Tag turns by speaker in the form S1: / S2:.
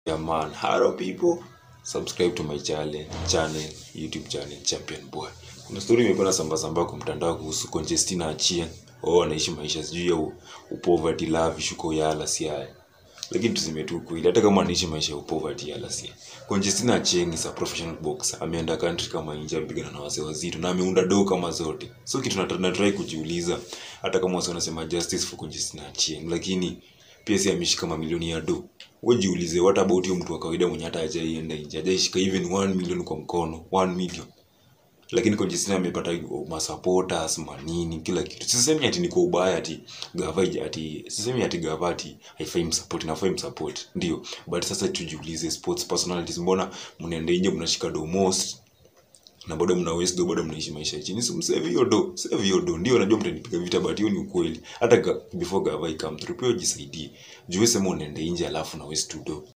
S1: Yeah man, hello people. Subscribe to my channel, channel, YouTube channel Champion Boy. Kuna story imekuwa na samba samba kwa mtandao kuhusu Conjestina Achien. Oh, anaishi maisha sijui ya u- upoverty love shuko ya alasi haya. Lakini tuseme tu kweli hata kama anaishi maisha ya upoverty ya alasi. Conjestina Achien is a professional boxer. Ameenda country kama nje amepigana na wase wazito na ameunda do kama zote. So kitu nat- natry kujiuliza hata kama wase wanasema justice for Conjestina Achien lakini pia si ameshika mamilioni ya do wewe jiulize what about huyo mtu wa kawaida mwenye hata hajaienda nje hajaishika even 1 million kwa mkono 1 million lakini Conjestina amepata masupporters manini kila kitu sisemi ati ni kwa ubaya ati gava ija- ati sisemi ati gava ati haifai msupport inafai msupport ndio but sasa tujiulize sports personalities mbona mnaenda nje mnashika do most na bado mna waste do bado mnaishi maisha ya chini so msave hiyo do save hiyo do ndio najua mtanipiga vita but hiyo ni ukweli hata ga, before gava ikam through pia jisaidie juu wewe sema unaenda nje alafu na waste tu do